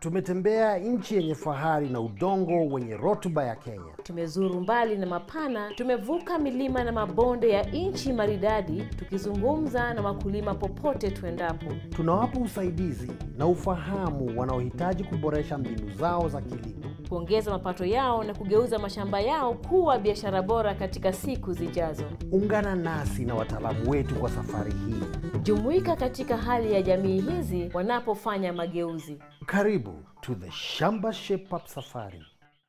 Tumetembea nchi yenye fahari na udongo wenye rutuba ya Kenya. Tumezuru mbali na mapana, tumevuka milima na mabonde ya nchi maridadi, tukizungumza na wakulima popote tuendapo. Tunawapa usaidizi na ufahamu wanaohitaji kuboresha mbinu zao za kilimo. kuongeza mapato yao na kugeuza mashamba yao kuwa biashara bora katika siku zijazo. Ungana nasi na wataalamu wetu kwa safari hii. Jumuika katika hali ya jamii hizi wanapofanya mageuzi. Karibu to the Shamba Shape Up Safari.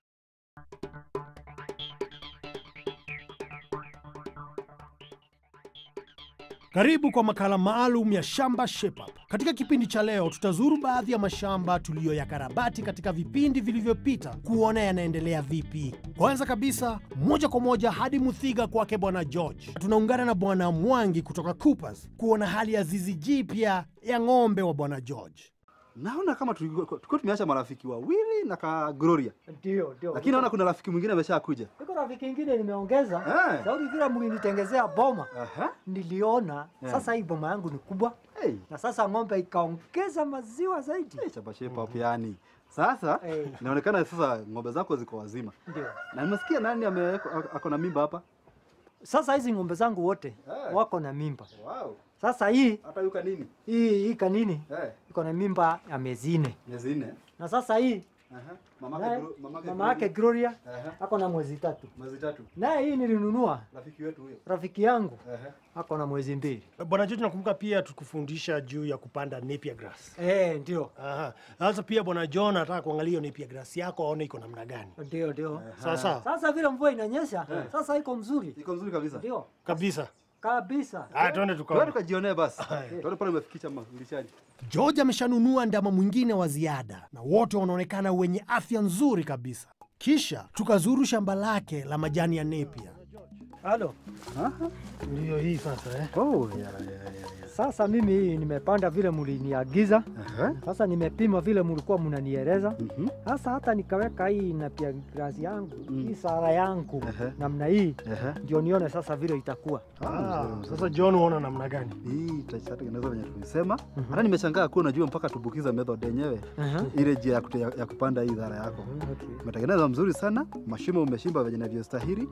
Karibu kwa makala maalum ya Shamba Shape Up. Katika kipindi cha leo tutazuru baadhi ya mashamba tuliyoyakarabati katika vipindi vilivyopita kuona yanaendelea vipi. Kwanza kabisa, moja kwa moja hadi Muthiga kwake Bwana George. Tunaungana na Bwana Mwangi kutoka Coopers kuona hali ya zizi jipya ya ng'ombe wa Bwana George. Naona kama tulikuwa tulikuwa tumeacha marafiki wawili na ka Gloria, Ndio, ndio. lakini naona kuna rafiki mwingine ameshakuja. Niko rafiki ingine nimeongeza. Eh. Saudi vile mlinitengezea boma. Aha. Niliona Eh. sasa hii boma yangu ni kubwa Hey. na sasa ng'ombe ikaongeza maziwa zaidi. Hey, chapa shape up yani. Sasa Eh. inaonekana sasa ng'ombe zako ziko wazima. Ndio. Na nimesikia nani ame ako na mimba hapa? Sasa hizi ng'ombe zangu wote Eh. wako na mimba. Wow. Sasa hii Hata yuka nini? hii hii kanini Eh. iko na mimba ya miezi nne. Miezi nne. Na sasa hii Aha. Mamake naye Glo- mamake mama yake Gloria. Gloria Aha. ako na mwezi tatu. Mwezi tatu. Naye hii nilinunua Rafiki wetu huyo. rafiki yangu Aha. ako na mwezi mbili. Bwana George, nakumbuka pia tukufundisha juu ya kupanda napier grass. Eh, ndio. Aha. Sasa pia Bwana John anataka kuangalia hiyo napier grass yako aone iko namna gani. Ndio, ndio. Sawa sawa. Sasa vile mvua inanyesha, sasa iko mzuri. Iko nzuri kabisa. Ndio. Kabisa. Kabisa. Ah, twende Twende tukaone. tukajionee basi. Twende pale umefikisha mlishaji. George ameshanunua ndama mwingine wa ziada na wote wanaonekana wenye afya nzuri kabisa. Kisha tukazuru shamba lake la majani ya nepia. Halo. Aha. Ndiyo hii sasa eh. Oh, ya ya ya. ya. Sasa mimi hii nimepanda vile mliniagiza. Aha. Sasa nimepima vile mlikuwa mnanieleza. Mhm. Sasa hata nikaweka hii na pia grasi yangu, hii sara yangu Ehe. namna hii Aha. ndio nione sasa vile itakuwa. Ah, sasa John uona namna gani? Hii itatengenezwa venye tulisema. Hata nimeshangaa kuwa unajua mpaka tubukiza method yenyewe Aha. ile njia ya, kute- ya, ya kupanda hii dhara yako. Okay. Umetengeneza mzuri sana, mashimo umeshimba venye inavyostahili,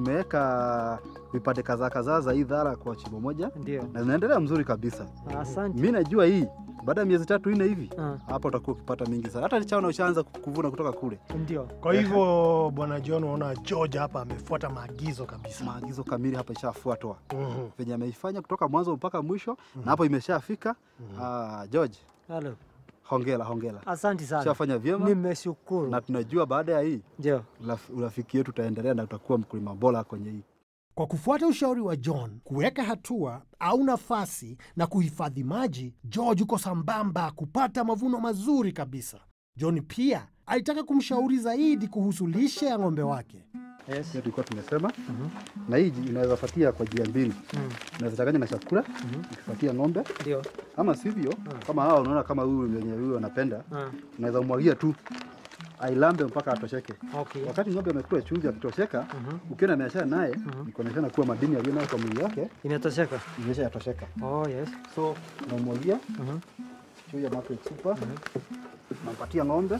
umeweka vipande kadhaa kadhaa za hii dhara kwa chimbo moja Ndio. na zinaendelea mzuri kabisa. Asante. Mi najua hii baada ya miezi tatu nne hivi Ah, hapa utakuwa ukipata mingi sana, hata chaona ushaanza kuvuna kutoka kule. Ndio. Kwa hivyo Bwana John unaona George hapa amefuata maagizo kabisa. Maagizo kamili hapa ishafuatwa Mhm. venye ameifanya kutoka mwanzo mpaka mwisho, na hapo imeshafika. Ah, George, Halo. hongera hongera, Asante sana. ushafanya vyema Nimeshukuru. na tunajua baada ya hii Ndio. uraf- urafiki yetu utaendelea na utakuwa mkulima bora kwenye hii. Kwa kufuata ushauri wa John, kuweka hatua au nafasi na kuhifadhi maji, George uko sambamba kupata mavuno mazuri kabisa. John pia alitaka kumshauri zaidi kuhusu lishe ya ng'ombe wake. Yes. Hiyo tulikuwa tumesema, na hii inaweza fatia kwa njia mbili, Mm. unaweza changanya na chakula ukifatia ng'ombe, Ndio. ama sivyo, kama hawa unaona kama huyu wenye huyu anapenda, Ah, unaweza umwagia tu ailambe mpaka atosheke. Okay. Wakati ng'ombe amekula chumvi akitosheka, ukiona ameachana naye, ni kuonekana kuwa madini aliyo nayo kwa mwili wake Inatosheka. imesha yatosheka. Oh, yes. So unamwagia Mhm. juu ya Macro Super, unampatia ng'ombe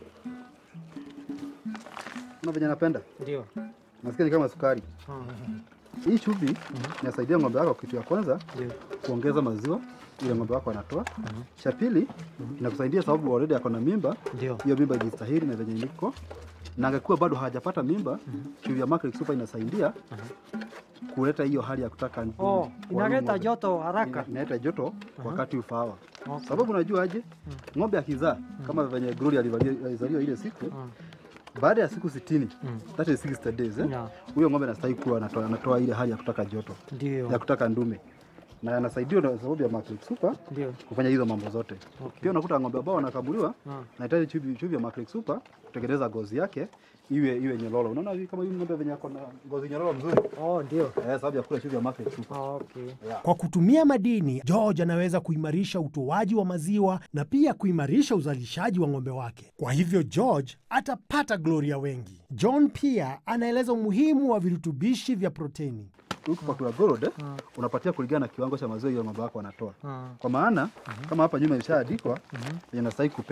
na venye anapenda, Ndio. nasikia ni kama sukari. Ah, Hii chumvi inasaidia ng'ombe wako, kitu ya kwanza Ndio. kuongeza maziwa ile ng'ombe wako anatoa. Cha pili inakusaidia sababu already ako na mimba, Ndio. hiyo mimba ijistahili na venye iliko, na angekuwa bado hajapata mimba, chumvi ya Macro Super inasaidia kuleta hiyo hali ya kutaka Oh, kwa huyu inaleta ng'ombe. joto haraka. Ina- inaleta joto wakati ufaawa. Okay. Sababu unajua aje, ng'ombe akizaa kama venye Gloria alivalia- alizaliwa ile siku, baada ya siku 60 that is 60 days eh, Yeah. huyo ng'ombe anastahili kuwa anatoa, anatoa ile hali ya kutaka joto Ndio. ya kutaka ndume na anasaidiwa na sababu ya Macro Super Ndio. kufanya hizo mambo zote. Okay. Pia unakuta ng'ombe ambao wanakamuliwa Ah. nahitaji chumvi chumvi ya Macro Super kutengeneza ngozi yake iwe iwe nyelolo. Unaona hivi kama hivi ng'ombe venye ako na ngozi nyelolo mzuri Oh, ndio. eh, sababu ya kula chumvi ya Macro Super. Okay. Kwa kutumia madini, George anaweza kuimarisha utoaji wa maziwa na pia kuimarisha uzalishaji wa ng'ombe wake. Kwa hivyo George atapata Gloria wengi. John pia anaeleza umuhimu wa virutubishi vya proteni. Ukipakula gold eh, unapatia kulingana na kiwango cha maziwa hiyo ng'ombe wako anatoa. Ah. Kwa maana kama hapa nyuma imeshaandikwa yenye nastahili kupea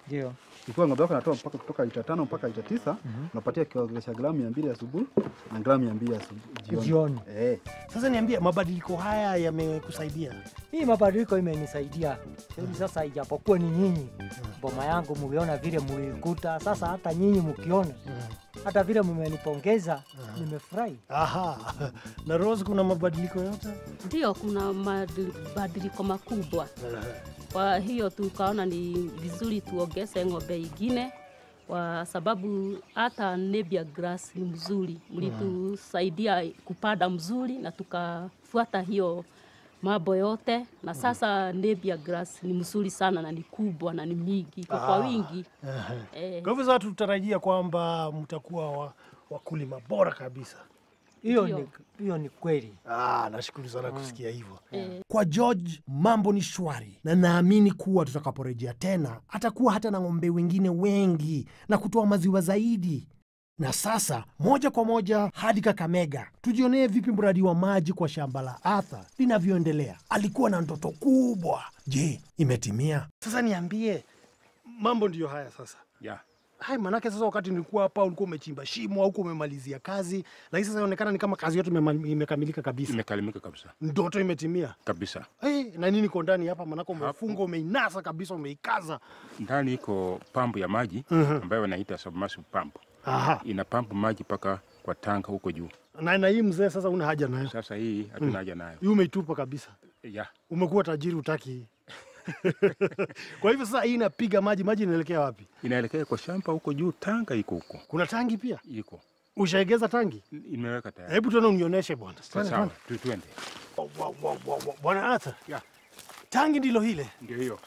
Ndio. Ikiwa ng'ombe wako anatoa mpaka kutoka lita tano mpaka lita tisa unapatia kiwango cha gramu mia mbili asubuhi na gramu mia mbili asubuhi jioni. Jioni. Eh, Sasa niambie, mabadiliko haya yamekusaidia? Hii mabadiliko imenisaidia hivi sasa, ijapokuwa ni nyinyi boma yangu mliona vile mlikuta, sasa hata nyinyi mkiona, hata vile mmenipongeza, nimefurahi. Aha. Na Rose, kuna mabadiliko yote? Ndio, kuna mabadiliko makubwa. Kwa hiyo tukaona ni vizuri tuongeze ng'ombe ingine, kwa sababu hata Nebia grass ni mzuri, mlitusaidia kupanda mzuri na tukafuata hiyo mambo yote, na sasa Nebia grass ni mzuri sana na ni kubwa na ni mingi, iko kwa wingi eh. Kwa hivyo sasa tutarajia kwamba mtakuwa wa, wakulima bora kabisa. Hiyo Ndio. ni, hiyo ni kweli. Ah, nashukuru sana kusikia hivyo. Eh. Kwa George mambo ni shwari, na naamini kuwa tutakaporejea tena atakuwa hata na ng'ombe wengine wengi na kutoa maziwa zaidi. Na sasa moja kwa moja hadi Kakamega tujionee vipi mradi wa maji kwa shamba la Arthur linavyoendelea. Alikuwa na ndoto kubwa, je, imetimia? Sasa niambie, mambo ndiyo haya sasa. Yeah. Hai, manake sasa wakati nilikuwa hapa ulikuwa umechimba shimo au umemalizia kazi, lakini sasa inaonekana ni kama kazi yote imema- imekamilika kabisa, Imekalimika kabisa ndoto imetimia. kabisa. Hey, na nini iko ndani hapa? Manake umefunga umeinasa kabisa, umeikaza. Ndani iko pampu ya maji Mhm. ambayo wanaita submersible pump. Aha. Ina pampu maji mpaka kwa tanga huko juu. Na, na hii mzee sasa una haja nayo, Sasa hii hatuna haja nayo. hii umeitupa kabisa, Yeah. umekuwa tajiri, utaki hii kwa hivyo sasa hii inapiga maji, maji inaelekea wapi? Inaelekea kwa shamba huko juu, tanga iko huko Kuna tangi pia, iko ushaegeza tangi? imeweka tayari. Hebu tuone, unionyeshe bwana. Twende, Sawa, twende. tu- twende. Wa- wa- wa- wa- wa- Bwana Arthur, Yeah. tangi ndilo hile Ndio hiyo.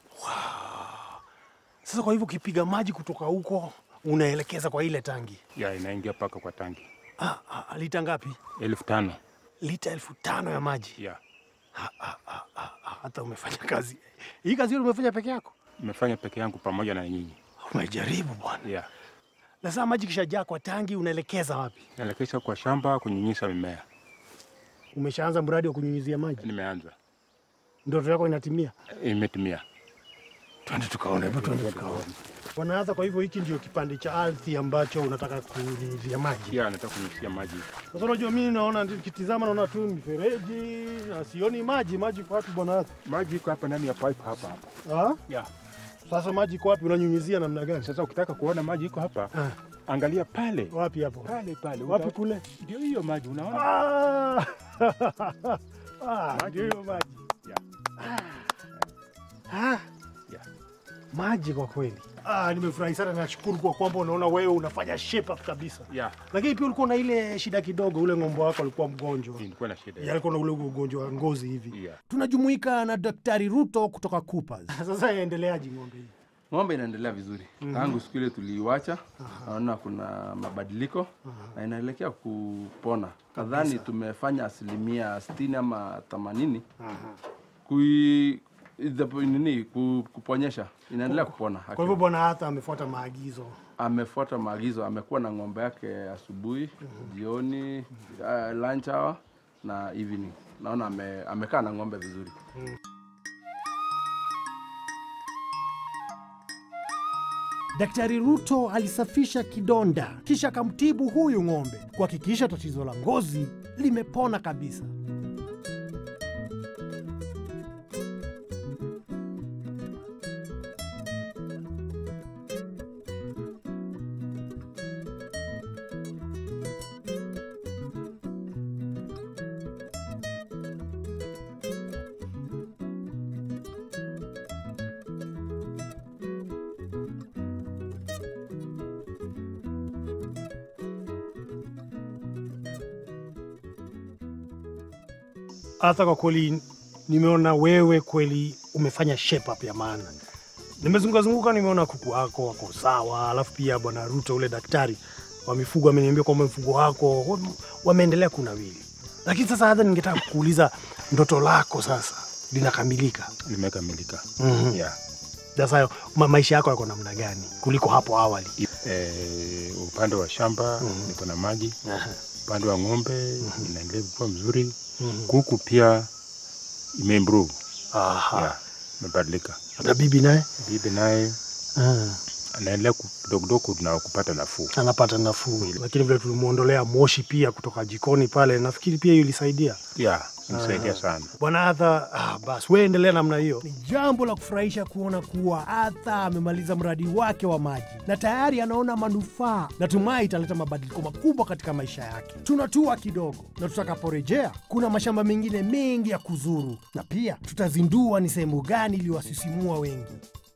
sasa. Kwa hivyo ukipiga maji kutoka huko unaelekeza kwa ile tangi. Yeah, inaingia mpaka kwa tangi Ah, ah, lita ngapi? elfu tano. Lita elfu tano ya maji. Yeah. Ah, hata umefanya kazi hii kazi hiyo umefanya peke yako? Nimefanya peke yangu pamoja na nyinyi. Umejaribu bwana. Yeah. Na sasa maji kishajaa kwa tangi, unaelekeza wapi? Naelekesha kwa shamba kunyunyiza mimea. Umeshaanza mradi wa kunyunyizia maji, Nimeanza. ndoto yako inatimia? Imetimia. Twende tukaone, hebu twende tukaone. Bwana Arthur, kwa hivyo hiki ndio kipande cha ardhi ambacho unataka kunyunyizia maji. Yeah, nataka kunyunyizia maji. Sasa unajua mimi naona nikitizama naona tu mifereji na sioni maji. Maji iko wapi bwana Arthur? Maji iko hapa ndani ya pipe hapa hapa. Ah? Yeah. Sasa maji iko wapi? Unanyunyizia namna gani? Sasa ukitaka kuona maji iko hapa, Ah, angalia pale wapi hapo? pale pale. Wapi Uta- kule? Ndio hiyo maji unaona? Ah! Ah, ndio hiyo maji. Yeah. Ah. Yeah. Maji kwa kweli. Ah, nimefurahi sana, nashukuru kwa kwamba unaona wewe unafanya shape up kabisa. Yeah. Lakini pia ulikuwa na ile shida kidogo, ule ng'ombe wako alikuwa mgonjwa. Nilikuwa na shida. Ya, alikuwa na ule ugonjwa wa ngozi hivi. Yeah. Tunajumuika na Daktari Ruto kutoka Coopers. Sasa yaendeleaje ng'ombe hii? Ng'ombe inaendelea vizuri tangu siku ile tuliiwacha, naona kuna mabadiliko na inaelekea kupona. Kadhani tumefanya asilimia sitini ama themanini kui idapo- nini ku- kuponyesha, inaendelea kupona. Kwa hivyo bwana hata amefuata maagizo. Amefuata maagizo, amekuwa na ng'ombe yake asubuhi, jioni, uh, lunch hour na evening. Naona ame, amekaa na ng'ombe vizuri. Daktari Ruto alisafisha kidonda kisha akamtibu huyu ng'ombe kuhakikisha tatizo la ngozi limepona kabisa. Hata kwa kweli nimeona wewe kweli umefanya shape up ya maana. Nimezunguka zunguka, nimeona kuku wako wako sawa, alafu pia bwana Ruto ule daktari wa mifugo ameniambia kwamba mfugo wako wam- wameendelea kunawili. Lakini sasa hata ningetaka kukuuliza ndoto lako sasa linakamilika. Limekamilika. Mhm. Yeah. Sasa ma maisha yako yako namna gani kuliko hapo awali? Eh, upande wa shamba niko na maji, upande wa ng'ombe inaendelea kuwa mzuri. Kuku pia imeimprove. Aha. Yeah, imebadilika. Na bibi naye Bibi naye Ah, anaendelea ku- kidogo kidogo na kupata nafuu. anapata nafuu, lakini vile tulimwondolea moshi pia kutoka jikoni pale, nafikiri pia hiyo ilisaidia. Ya, imsaidia sana. Bwana Arthur, ah, basi wewe endelea namna hiyo. Ni jambo la kufurahisha kuona kuwa Arthur amemaliza mradi wake wa maji na tayari anaona manufaa. Natumai italeta mabadiliko makubwa katika maisha yake. Tunatua kidogo, na tutakaporejea kuna mashamba mengine mengi ya kuzuru, na pia tutazindua ni sehemu gani iliwasisimua wengi.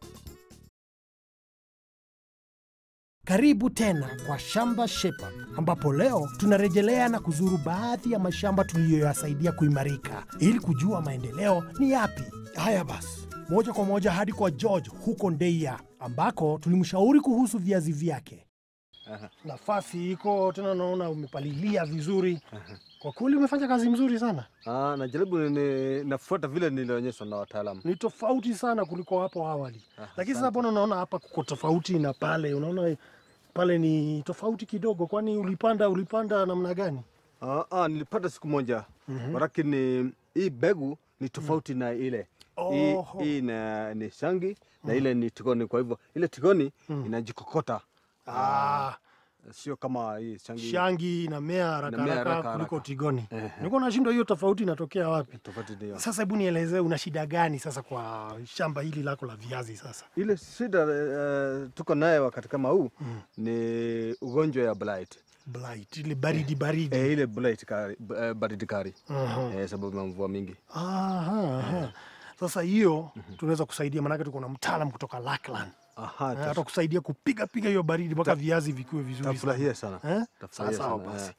Karibu tena kwa Shamba Shepherd, ambapo leo tunarejelea na kuzuru baadhi ya mashamba tuliyoyasaidia kuimarika ili kujua maendeleo ni yapi. Haya basi, moja kwa moja hadi kwa George huko Ndeia, ambako tulimshauri kuhusu viazi vyake. Nafasi iko tena, naona umepalilia vizuri. Kwa kweli umefanya kazi mzuri sana, Ah, najaribu ni, nafuata vile nilionyeshwa na wataalamu. ni tofauti sana kuliko hapo awali. Lakini sasa mbona unaona hapa kuko tofauti na pale? Unaona pale ni tofauti kidogo, kwani ulipanda ulipanda namna gani? Ah, ah, nilipata siku moja lakini hii begu ni tofauti na ile hii, Oho. hii na, ni shangi na ile ni tigoni. Kwa hivyo ile tigoni inajikokota, Ah, sio kama hii shangi. shangi inamea haraka Inamea haraka haraka kuliko haraka. tigoni. Ehe. Nilikuwa nashindwa hiyo tofauti inatokea wapi? Tofauti ndio Sasa hebu nielezee, una shida gani sasa kwa shamba hili lako la viazi sasa? ile shida uh, tuko naye wakati kama huu ni ugonjwa ya blight. Blight, ile baridi baridi. Eh, ile blight kari, uh, baridi kari Aha. eh, sababu ya mvua mingi. Aha, aha. Sasa hiyo tunaweza kusaidia, maanake tuko na mtaalam kutoka Lackland Aha, Eh, tas- hata kusaidia kupiga piga hiyo baridi mpaka viazi vikiwe vizuri sana. tafurahia sana. Eh? Tafurahia Sawa sawa sana, basi. eh.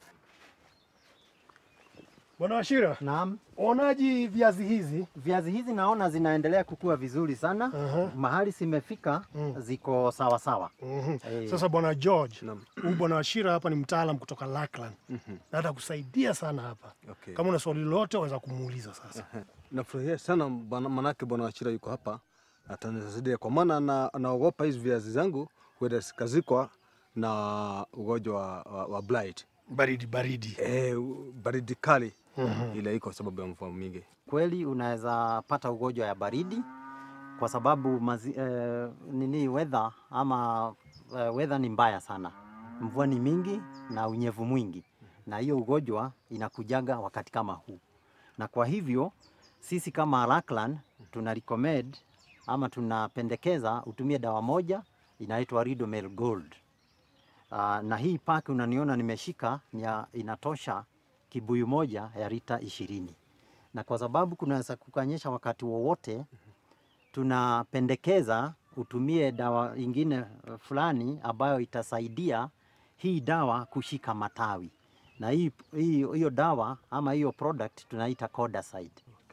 Bwana Washira, Naam, onaji viazi hizi? viazi hizi naona zinaendelea kukua vizuri sana. Aha. Mahali zimefika ziko sawa sawa. Mhm. Eh. Sasa bwana George, Naam. huyu bwana Washira hapa ni mtaalam kutoka Lackland na atakusaidia sana hapa. Okay. Kama una swali lolote waweza kumuuliza sasa. Nafurahia sana bwana- manake bwana Wachira yuko hapa atanisaidia, kwa maana na- anaogopa hizi viazi zangu huenda zikazikwa na ugonjwa wa, wa, wa blight. Baridi baridi. Eh, baridi kali ile iko sababu ya mvua mingi. Kweli unaweza pata ugonjwa ya baridi kwa sababu mazi, eh, nini weather ama eh, weather ni mbaya sana, mvua ni mingi na unyevu mwingi, na hiyo ugonjwa inakujaga wakati kama huu, na kwa hivyo sisi kama Lackland tuna recommend ama tunapendekeza utumie dawa moja inaitwa Ridomel Gold. Uh, na hii paki unaniona nimeshika ni ya- inatosha kibuyu moja ya lita ishirini, na kwa sababu kunaweza kukanyesha wakati wowote, tunapendekeza utumie dawa ingine eh, fulani ambayo itasaidia hii dawa kushika matawi, na hii hii- hiyo dawa ama hiyo product tunaita Codacide.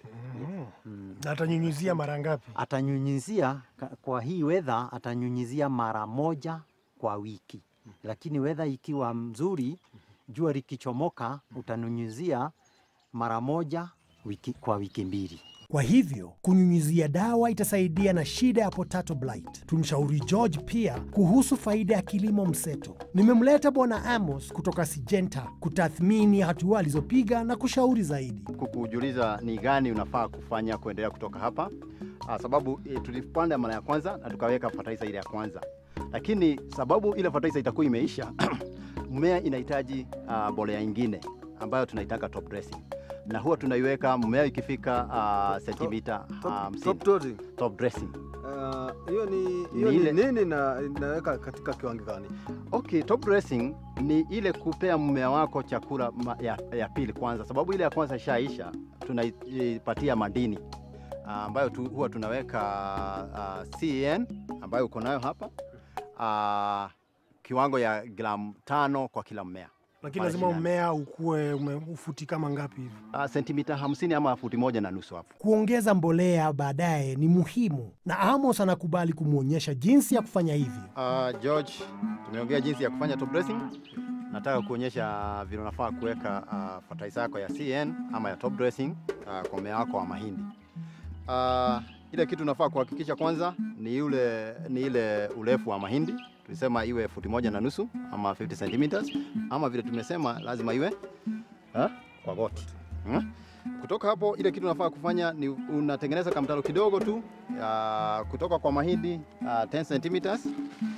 Na atanyunyuzia mara ngapi? Atanyunyizia ka- kwa hii weather, atanyunyizia mara moja kwa wiki, lakini weather ikiwa mzuri, jua likichomoka, utanyunyizia mara moja wiki, kwa wiki mbili. Kwa hivyo kunyunyizia dawa itasaidia na shida ya potato blight. Tumshauri George pia kuhusu faida ya kilimo mseto. Nimemleta bwana Amos kutoka Sijenta kutathmini hatua alizopiga na kushauri zaidi. kukujuliza ni gani unafaa kufanya kuendelea kutoka hapa ah, sababu e, tulipanda mara ya kwanza na tukaweka fertilizer ile ya kwanza, lakini sababu ile fertilizer itakuwa imeisha mmea inahitaji ah, mbolea ingine ambayo tunaitaka top dressing, na huwa tunaiweka mmea ikifika ah, sentimita Top, hamsini. top dosing. Top dressing. Ah, hiyo ni hiyo Ni ni ile- nini na inaweka katika kiwango gani? Okay, top dressing ni ile kupea mmea wako chakula ma, ya, ya pili kwanza, sababu ile ya kwanza ishaisha, tunaipatia madini ah, ambayo tu, huwa tunaweka uh, CAN ambayo uko nayo hapa uh, kiwango ya gramu tano kwa kila mmea Lakini Pale lazima shinani. mmea ukue ume- ufuti kama ngapi hivi? uh, sentimita hamsini ama futi moja na nusu hapo. Kuongeza mbolea baadaye ni muhimu, na Amos anakubali kumwonyesha jinsi ya kufanya hivyo. Uh, George, tumeongea jinsi ya kufanya top dressing. Nataka kuonyesha vile unafaa kuweka uh, fertilizer yako ya CN ama ya top dressing uh, kwa mmea wako wa mahindi. Uh, ile kitu unafaa kuhakikisha kwanza ni ule ni ile urefu wa mahindi. Tulisema iwe futi moja na nusu ama 50 centimeters, ama vile tumesema lazima iwe ha? kwa goti hmm? Kutoka hapo ile kitu unafaa kufanya ni unatengeneza kamtaro kidogo tu uh, kutoka kwa mahindi uh, 10 centimeters.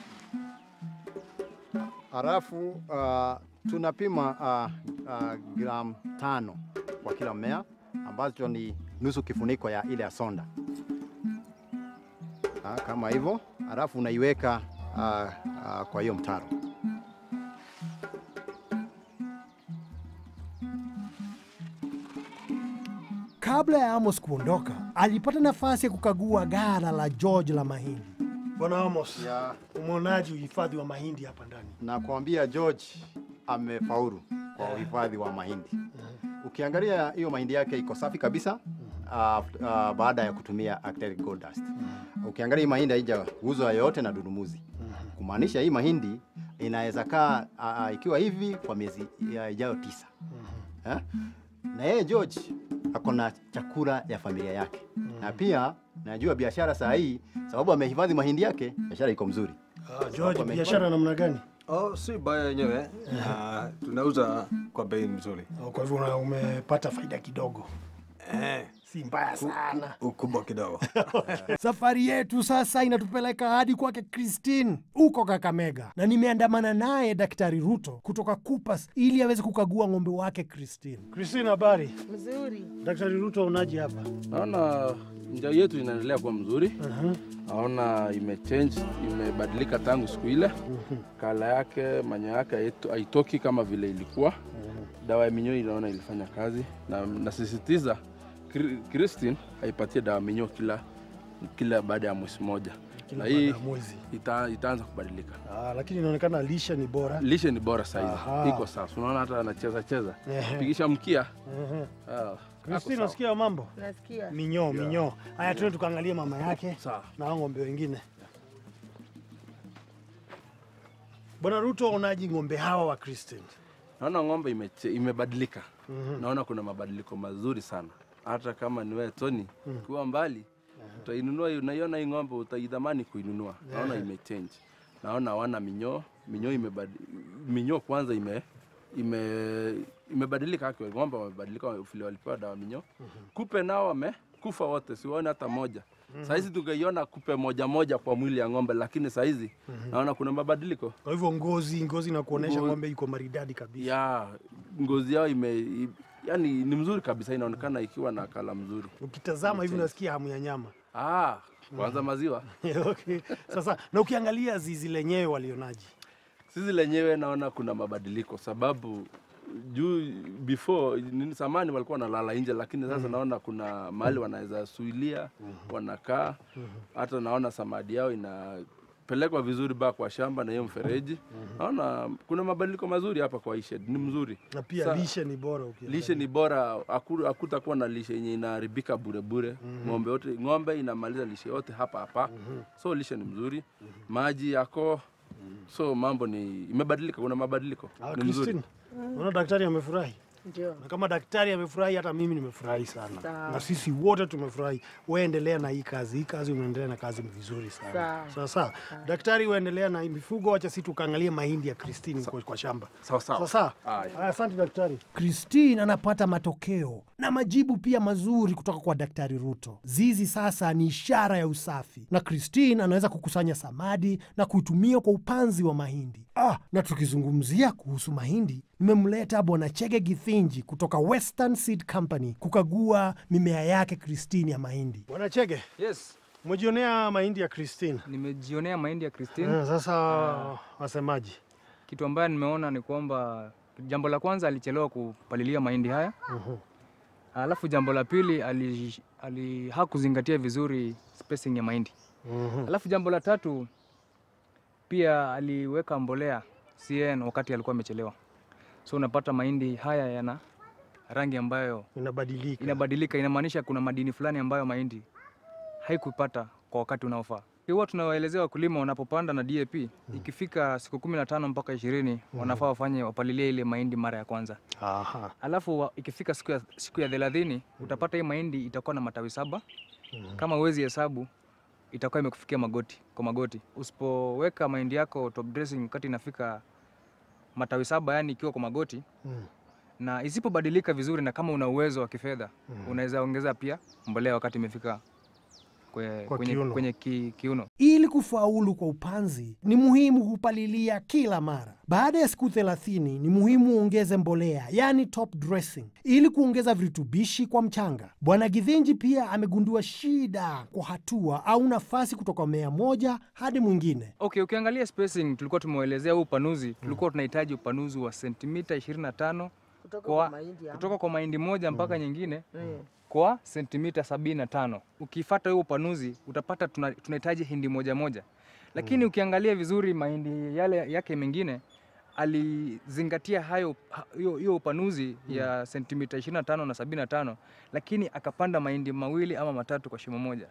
Halafu uh, tunapima uh, uh, gram tano kwa kila mmea ambacho ni nusu kifuniko ya ile ya sonda uh, kama hivyo, halafu unaiweka uh, uh, kwa hiyo mtaro. Kabla ya Amos kuondoka, alipata nafasi ya kukagua ghala la George la mahindi. Bwana Amos, Ya, umeonaje uhifadhi wa mahindi hapa ndani? na kuambia George amefaulu kwa uhifadhi wa mahindi. Ukiangalia hiyo mahindi yake iko safi kabisa uh, uh, baada ya kutumia Acrylic Gold Dust. Ukiangalia hii mahindi haijauzwa yoyote na dudumuzi, kumaanisha hii mahindi inaweza kaa uh, ikiwa hivi kwa miezi ya ijayo tisa. Eh? Na yeye George ako na chakula ya familia yake na pia najua biashara saa hii, sababu amehifadhi mahindi yake, biashara iko mzuri. Ah, George, biashara namna gani? Oh, si baya yenyewe. Ah, tunauza kwa bei nzuri. Oh, Kwa hivyo una- umepata faida kidogo, Eh, si mbaya sana. ukubwa kidogo. Safari yetu sasa inatupeleka hadi kwake Christine huko Kakamega, na nimeandamana naye Daktari Ruto kutoka Kupas ili aweze kukagua ng'ombe wake Christine. Christine, habari? Mzuri. Daktari Ruto, unaje hapa? Naona njia yetu inaendelea kuwa mzuri. Naona imechange, imebadilika tangu siku ile. Kala yake, manyo yake haitu- haitoki kama vile ilikuwa. Dawa ya minyoo inaona ilifanya kazi, na nasisitiza Kri- Christine aipatie dawa ya minyoo kila kila baada ya mwezi moja, Kila na baada hii ya mwezi. ita, itaanza kubadilika. Ah, lakini inaonekana lishe ni bora. Lishe ni bora Aha. saizi, iko sawa. Unaona hata anacheza cheza, Ehe. pigisha mkia. Ehe. Ah, ako Christine, sawa. nasikia mambo Nasikia. minyoo minyoo. Haya, tuende tukaangalie mama yake Sawa. na hao ng'ombe wengine. Bwana Ruto, unaji ng'ombe hawa wa Christine? Naona ng'ombe imeche- imebadilika. Naona kuna mabadiliko mazuri sana, hata kama ni wewe Tony ukiwa mbali utainunua, hii- unaiona hii ng'ombe utaidhamani kuinunua. Naona imechange, naona hawana minyoo. Minyoo imebad... minyoo kwanza ime ime imebadilika actually. Ng'ombe wamebadilika vile walipewa dawa minyoo. Kupe nao wamekufa wote, siwaone hata moja. Saizi tungeiona kupe moja moja kwa mwili ya ng'ombe, lakini saizi naona kuna mabadiliko Kwa hivyo ngozi ngozi na kuonesha Ngo- ng'ombe iko maridadi kabisa. ya ngozi yao ime i- yani ni mzuri kabisa, inaonekana ikiwa na kala mzuri. Ukitazama hivi unasikia hamu ya nyama. Ah, kwanza maziwa okay. Sasa na ukiangalia zizi lenyewe walionaji sisi lenyewe naona kuna mabadiliko, sababu juu before nini samani walikuwa wanalala nje, lakini sasa naona kuna mahali wanaweza suilia wanakaa. Hata naona samadi yao inapelekwa vizuri ba kwa shamba na hiyo mfereji. Naona kuna mabadiliko mazuri hapa kwa hii shed, ni mzuri na pia Sa- lishe ni bora ukiangalia. lishe ni bora, haku- hakutakuwa na lishe yenye inaharibika bure bure. Ng'ombe yote ng'ombe inamaliza lishe yote hapa hapa, so lishe ni mzuri, maji yako, so mambo ni imebadilika, kuna mabadiliko Ah, ni mzuri. Christine, unaona daktari amefurahi Ndio. na kama daktari amefurahi, hata mimi nimefurahi sana Sawa. na sisi wote tumefurahi. Wewe endelea na hii kazi, hii kazi unaendelea na kazi vizuri sana. Sawa. Sawa sawa. Daktari, uendelea na hii mifugo, wacha sisi tukaangalie mahindi ya Christine kwa, kwa shamba. Sawa Sawa sawa. sawa. Haya. Haya, Asante daktari. Christine anapata matokeo na majibu pia mazuri kutoka kwa daktari Ruto. Zizi sasa ni ishara ya usafi, na Christine anaweza kukusanya samadi na kuitumia kwa upanzi wa mahindi. Ah, na tukizungumzia kuhusu mahindi, nimemleta bwana Chege Githinji kutoka Western Seed Company kukagua mimea yake Christine ya mahindi. Bwana Chege, Yes, umejionea mahindi ya Christine? nimejionea mahindi ya Christine. Ah, sasa wasemaji? Kitu ambayo nimeona ni kwamba jambo la kwanza alichelewa kupalilia mahindi haya. Alafu jambo la pili ali, ali hakuzingatia vizuri spacing ya mahindi. Alafu jambo la tatu pia aliweka mbolea CN wakati alikuwa amechelewa. So unapata mahindi haya yana rangi ambayo Inabadilika. inabadilika, inamaanisha kuna madini fulani ambayo mahindi haikupata kwa wakati unaofaa. Huwa tunawaelezea wakulima wanapopanda na DAP ikifika siku kumi na tano mpaka ishirini wanafaa wafanye wapalilie ile mahindi mara ya kwanza, Aha. alafu wa- ikifika siku ya, siku ya thelathini utapata hii mahindi itakuwa na matawi saba. Kama huwezi hesabu itakuwa imekufikia magoti kwa magoti. Usipoweka mahindi yako top dressing wakati inafika matawi saba, yani ikiwa kwa magoti Mm. na isipobadilika vizuri, na kama una uwezo wa kifedha unaweza ongeza pia mbolea wakati imefika kwe, Kwa kwenye, kiuno. kwenye ki, kiuno. Ili kufaulu kwa upanzi ni muhimu kupalilia kila mara. Baada ya siku 30 ni muhimu uongeze mbolea, yani top dressing, ili kuongeza virutubishi kwa mchanga. Bwana Githinji pia amegundua shida kwa hatua au nafasi kutoka mmea moja hadi mwingine. Okay, ukiangalia spacing tulikuwa tumeelezea huu upanuzi, tulikuwa tunahitaji upanuzi wa sentimita 25 kwa, kutoka kwa mahindi moja mpaka nyingine kwa sentimita 75. Ukifata huo upanuzi utapata tuna- tunahitaji hindi moja moja, lakini ukiangalia vizuri mahindi yale yake mengine alizingatia hayo ha- hiyo hiyo upanuzi ya sentimita 25 na 75, lakini akapanda mahindi mawili ama matatu kwa shimo moja.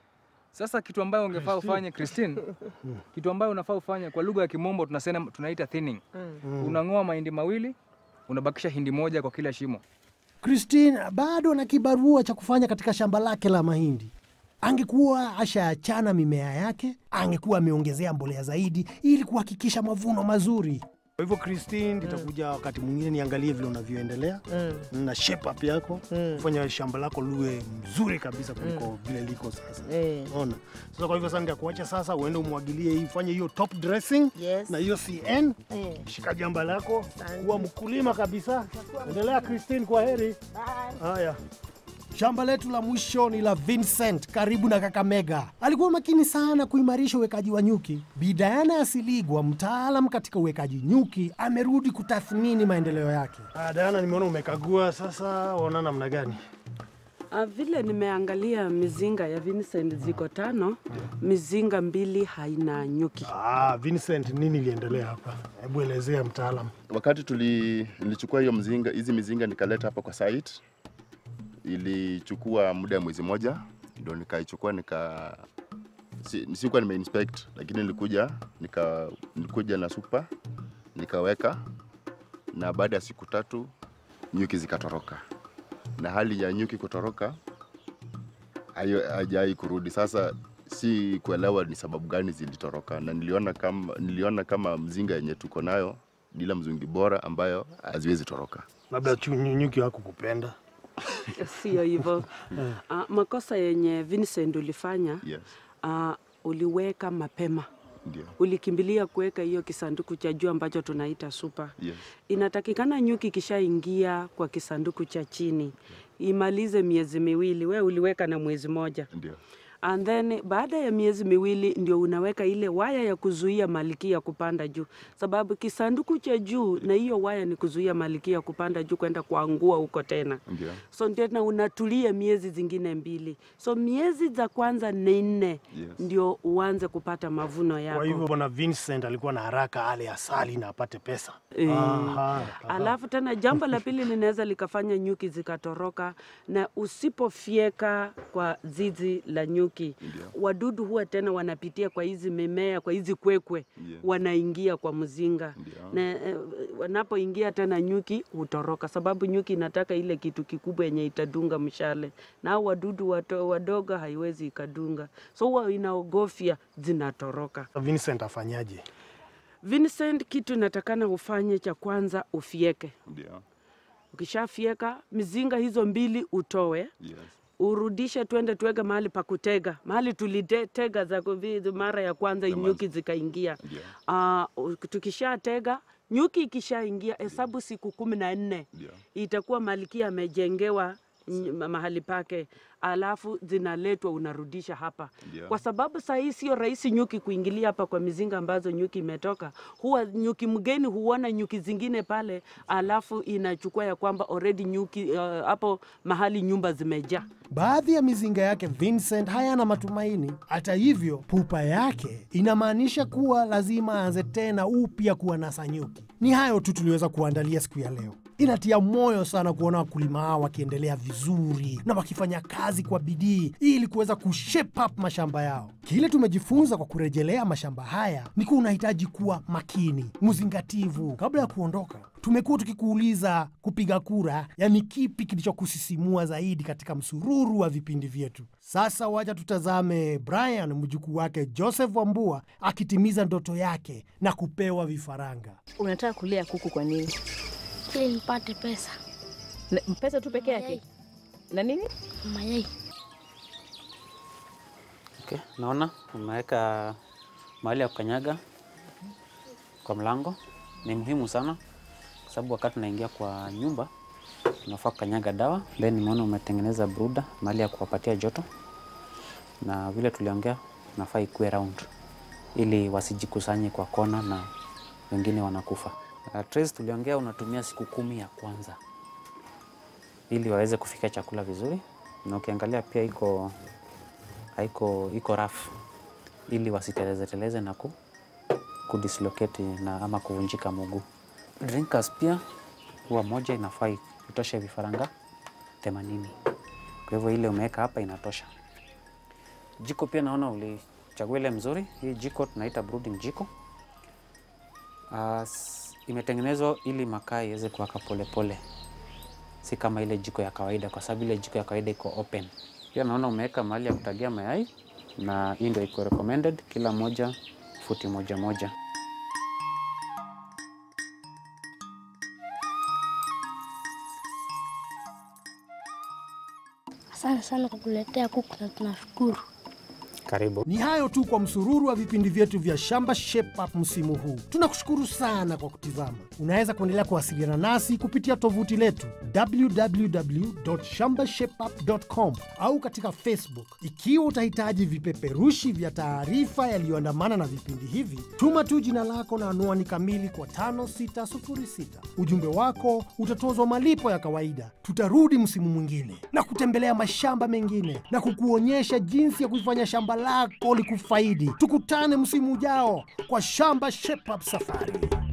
Sasa kitu ambayo ungefaa ufanye Christine, kitu ambayo unafaa ufanye kwa lugha ya kimombo tunasema tunaita thinning. Unang'oa mahindi mawili, unabakisha hindi moja kwa kila shimo. Christine bado ana kibarua cha kufanya katika shamba lake la mahindi. Angekuwa ashaachana mimea yake, angekuwa ameongezea mbolea zaidi ili kuhakikisha mavuno mazuri. Kwa hivyo Christine, nitakuja wakati mwingine niangalie vile unavyoendelea na shape up yako kufanya shamba lako liwe mzuri kabisa kuliko vile liko sasa. Ona. Sasa kwa hivyo sasa nitakuacha sasa uende umwagilie hii, fanye hiyo top dressing Yes. na hiyo CN. Eh. Shika jamba lako, kuwa mkulima kabisa. Endelea Christine, kwa heri. Haya. Shamba letu la mwisho ni la Vincent karibu na Kakamega. Alikuwa makini sana kuimarisha uwekaji wa nyuki. Bi Diana Asiligwa, mtaalam katika uwekaji nyuki, amerudi kutathmini maendeleo yake. Ah, Diana, nimeona umekagua sasa, waona namna gani? Ah, vile nimeangalia mizinga ya Vincent ziko tano, mizinga mbili haina nyuki. Ah, Vincent, nini iliendelea hapa? Hebu elezea mtaalam. Wakati tuli, nilichukua hiyo mzinga, hizi mizinga nikaleta hapa kwa site, ilichukua muda ya mwezi moja ndio nikaichukua nika si, sikuwa nimeinspect lakini nilikuja nika, nilikuja na super nikaweka, na baada ya siku tatu nyuki zikatoroka, na hali ya nyuki kutoroka hayo- haijai kurudi. Sasa si kuelewa ni sababu gani zilitoroka, na niliona kama, niliona kama mzinga yenye tuko nayo bila mzungi bora ambayo haziwezi toroka. Labda chu- nyu- nyuki wako kupenda. Sio hivyo. Ah, makosa yenye Vincent ulifanya Yes, ah, uliweka mapema, ndio. ulikimbilia kuweka hiyo kisanduku cha juu ambacho tunaita super. Yes. Inatakikana nyuki ikishaingia kwa kisanduku cha chini imalize miezi miwili, we uliweka na mwezi moja Ndio. and then baada ya miezi miwili ndio unaweka ile waya ya kuzuia malikia kupanda juu, sababu kisanduku cha juu na hiyo waya ni kuzuia malikia kupanda juu kwenda kuangua huko tena. Ndio. So tena unatulia miezi zingine mbili, so miezi za kwanza ni nne Yes. ndio uanze kupata mavuno yako. Kwa hivyo bwana Vincent alikuwa na haraka ale asali na apate pesa. Eh, Aha, aha. Alafu tena jambo la pili linaweza likafanya nyuki zikatoroka, na usipofyeka kwa zizi la nyuki, wadudu huwa tena wanapitia kwa hizi mimea, kwa hizi kwekwe, wanaingia kwa mzinga na eh, wanapoingia tena nyuki hutoroka, sababu nyuki inataka ile kitu kikubwa yenye itadunga mshale, na hao wadudu wato, wadogo haiwezi ikadunga, so huwa inaogofya zinatoroka. Vincent afanyaje? Vincent, kitu inatakana ufanye cha kwanza ufieke. Ndio. Ukishafyeka mizinga hizo mbili utoe, Yes. urudishe, twende tuweke mahali pa kutega, mahali tulitega za kuvi- mara ya kwanza nyuki zikaingia. Uh, tukishatega nyuki ikishaingia, hesabu siku kumi na nne itakuwa malkia amejengewa ny- ma- mahali pake, alafu zinaletwa unarudisha hapa Ndio. kwa sababu saa hii sio rahisi nyuki kuingilia hapa kwa mizinga ambazo nyuki imetoka. Huwa nyuki mgeni huona nyuki zingine pale, alafu inachukua ya kwamba already nyuki uh, hapo mahali nyumba zimejaa. Baadhi ya mizinga yake Vincent hayana matumaini. Hata hivyo, pupa yake inamaanisha kuwa lazima aanze tena upya kuwanasa nyuki. Ni hayo tu tuliweza kuandalia siku ya leo. Inatia moyo sana kuona wakulima hao wakiendelea vizuri na wakifanya kazi kwa bidii ili kuweza kushape up mashamba yao. Kile tumejifunza kwa kurejelea mashamba haya ni kuwa unahitaji kuwa makini, mzingativu kabla ya kuondoka. Tumekuwa tukikuuliza kupiga kura, yani kipi kilichokusisimua zaidi katika msururu wa vipindi vyetu. Sasa wacha tutazame Brian mjukuu wake Joseph Wambua akitimiza ndoto yake na kupewa vifaranga. Unataka kulea kuku kwa nini? ili nipate pesa. Na- Pesa tu peke yake na nini? Mayai. Okay, naona umeweka mahali ya kukanyaga kwa mlango. Ni muhimu sana kwa sababu wakati unaingia kwa nyumba unafaa kukanyaga dawa. Then nimeona umetengeneza bruda mahali ya kuwapatia joto, na vile tuliongea unafaa ikuwe round ili wasijikusanye kwa kona na wengine wanakufa. Uh, trays tuliongea unatumia siku kumi ya kwanza ili waweze kufikia chakula vizuri, na ukiangalia pia iko haiko iko rough ili wasiteleze teleze na ku, kudislocate na ama kuvunjika mguu. Drinkers pia huwa moja inafaa itoshe vifaranga 80. Kwa hivyo ile umeweka hapa inatosha. Jiko pia naona ulichagua ile mzuri. Hii jiko tunaita brooding jiko. Uh, imetengenezwa ili makaa iweze kuwaka polepole, si kama ile jiko ya kawaida, kwa sababu ile jiko ya kawaida iko open. Pia naona umeweka mahali ya kutagia mayai na hii ndio iko recommended, kila moja futi moja moja. Asante sana kwa kuletea kuku na tunashukuru. Karibu. Ni hayo tu kwa msururu wa vipindi vyetu vya Shamba Shape Up msimu huu. Tunakushukuru sana kwa kutizama. Unaweza kuendelea kuwasiliana nasi kupitia tovuti letu www.shambashapeup.com au katika Facebook. Ikiwa utahitaji vipeperushi vya taarifa yaliyoandamana na vipindi hivi, tuma tu jina lako na anwani kamili kwa 5606. Ujumbe wako utatozwa malipo ya kawaida. Tutarudi msimu mwingine na kutembelea mashamba mengine na kukuonyesha jinsi ya kuifanya shamba lako likufaidi. Tukutane msimu ujao kwa Shamba Shape Up Safari.